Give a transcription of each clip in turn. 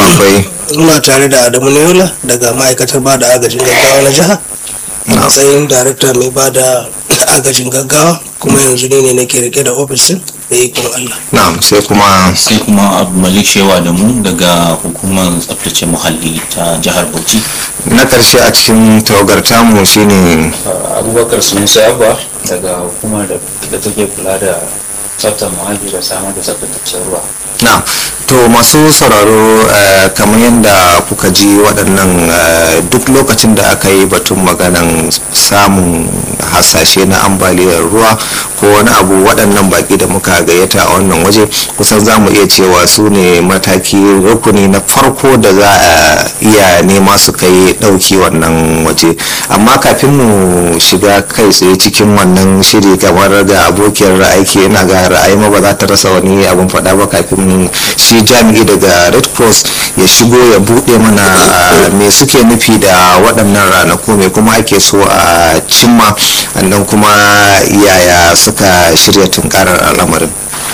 akwai muna tare da adamu neola daga ma'aikatar ba da agajin gaggawa na jiha a matsayin darakta mai ba da agajin gaggawa kuma yanzu ne ne nake rike da ofisin da ikon allah na'am sai kuma sai kuma abu malik shewa da mu daga hukumar tsaftace muhalli ta jihar bauchi na karshe a cikin tawagar tamu shine abubakar sunusa abba daga hukumar da da take kula da tsaftar muhalli da samar da tsaftataccen ruwa na to masu sauraro eh, kamar yadda kuka ji waɗannan eh, duk lokacin da aka yi batun maganan samun hasashe na ambaliyar ruwa ko wani abu waɗannan baƙi da muka gayyata a wannan waje kusan za mu iya cewa su ne mataki rukuni na farko da za a iya nema su kai ɗauki wannan waje amma kafin mu shiga kai tsaye cikin wannan shiri kamar ga abokiyar aiki yana ga ra'ayi ma ba za ta rasa wani abin faɗa ba kafin shi jami'i daga red cross ya shigo ya buɗe mana ah, me suke nufi da waɗannan ranaku me kuma ake so a cimma annan kuma yaya suka shirya tunkarar al'amarin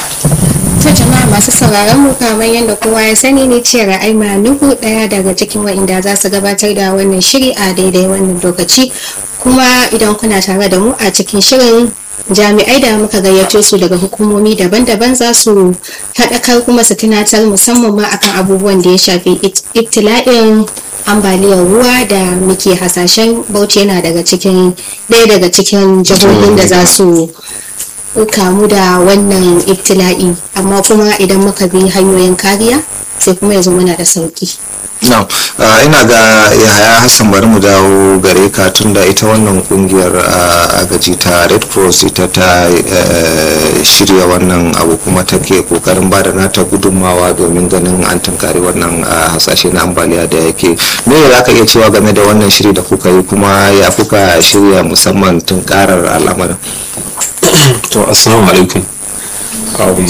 To jama'a masu sauraron mu kamar yadda kowa ya sani ne ce ra'ayi nuhu daya daga cikin wa'inda za su gabatar da wannan shiri a daidai wannan lokaci kuma idan kuna tare da mu a cikin shirin jami'ai da muka gayyato su daga hukumomi daban-daban za su haɗakar kuma su tunatar musamman ma akan abubuwan da ya shafi it- ibtila'in ambaliyar ruwa da muke hasashen bauchi yana daga cikin ɗaya daga cikin jihohin da za su kamu da wannan ibtila'i amma kuma idan muka bi hanyoyin kariya sai kuma ya zo mana da sauki no uh, ina ga yahaya hassan bari mu dawo gare ka tunda ita wannan kungiyar uh, agaji ta red cross ita ta uh, shirya wannan abu kuma take kokarin ba da nata gudunmawa domin ganin an tunkari wannan uh, hasashe na ambaliya da yake me za ka iya cewa game da wannan shiri da kuka yi kuma ya kuka shirya musamman tunkarar al'amarin to assalamu alaikum um,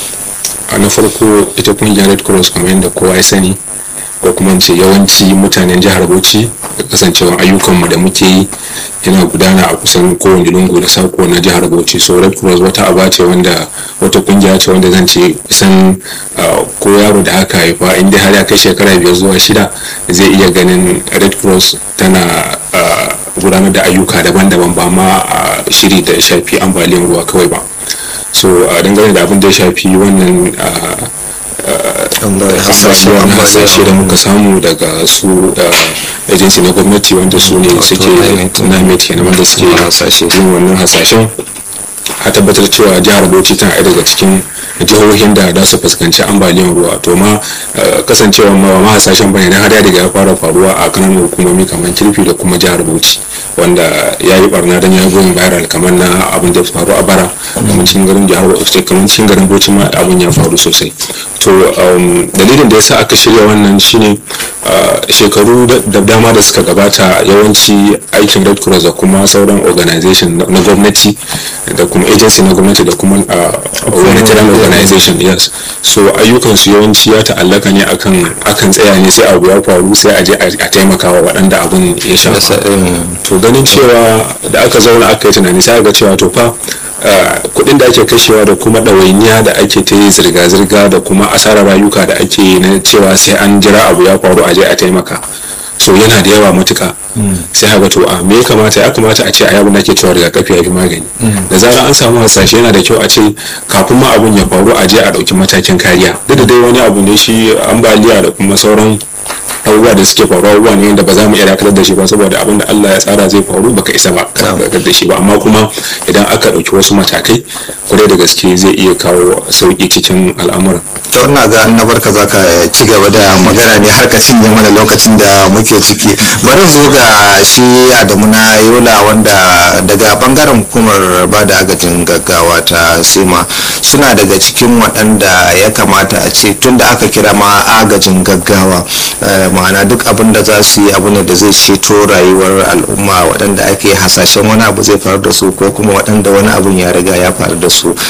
a na farko ita kungiyar red cross kamar yadda kowa ya sani ko kuma in ce yawanci mutanen jihar bauchi da kasancewa ayyukanmu da muke yi yana gudana a kusan kowane lungu da sako na jihar bauchi so red cross wata aba ce wanda wata kungiya ce wanda zan ce kusan uh, ko yaro da aka haifa inda har ya kai shekara biyar zuwa shida zai iya ganin red cross tana uh, gudanar da ayyuka daban-daban ba ma a shiri da ya shafi ambaliyar ruwa kawai ba so a dangane da abin da ya shafi wannan uh, hasashe abubuwan ambaliya. hasashe da muka samu daga su uh, agency na gwamnati wanda su ne suke namet kenan wanda suke hasashe. yin wannan hasashen a tabbatar cewa jihar bauchi tana ɗaya daga cikin jihohin da za su fuskanci ambaliyar ruwa to ma uh, kasancewa ma ba ma hasashen bane dan har ya riga ya fara faruwa a kananan hukumomi kamar kirfi da kuma jihar bauchi wanda ya yi barna don ya goyin viral kamar na abin da ya faru a bara kamar cikin garin jihar bauchi kamar cikin garin bauchi ma abin ya faru sosai to um, dalilin da ya sa aka shirya wannan shine uh, shekaru da- da dama da suka gabata yawanci aikin red cross da kuma sauran organization na na gwamnati da kuma agency na gwamnati da kuma uh, humanitarian organization yes so ayyukansu yawanci ya ta'allaka ne akan akan tsaya ne sai abu ya faru sai a je a a taimaka wa waɗanda abin ya shafa to ganin cewa da aka zauna aka yi tunani sai ga cewa to fa uh, kuɗin da ake kashewa da kuma ɗawainiya da ake ta yi zirga-zirga da kuma asarar rayuka da ake yi na cewa sai an jira abu ya faru a je a taimaka so yana da yawa matuka sai haka to a me ya kamata ya kamata a ce a yabin da ake cewa rigakafi ya fi magani da zarar an samu hasashe yana da kyau a ce kafin ma abun ya faru a je a ɗauki matakin kariya duk da dai wani abu ne shi ambaliya da kuma sauran abubuwa da suke faruwa abubuwa ne wanda ba za mu iya dakatar da shi ba saboda abin da Allah ya tsara zai faru baka isa ba ka dakatar da shi ba amma kuma idan aka ɗauki wasu matakai kwarai da gaske zai iya kawo sauƙi cikin al'amuran to ina ga na barka za ka ci gaba da magana ne har ka cinye mana lokacin da muke ciki bari zo ga shi adamu na yola wanda daga bangaren hukumar ba da agajin gaggawa ta sema suna daga cikin waɗanda ya kamata a ce tun da aka kira ma agajin gaggawa eh, ma'ana duk abin da za su yi abu ne da zai ceto rayuwar al'umma waɗanda ake hasashen wani abu zai faru da su ko kuma waɗanda wani abun ya riga ya faru da su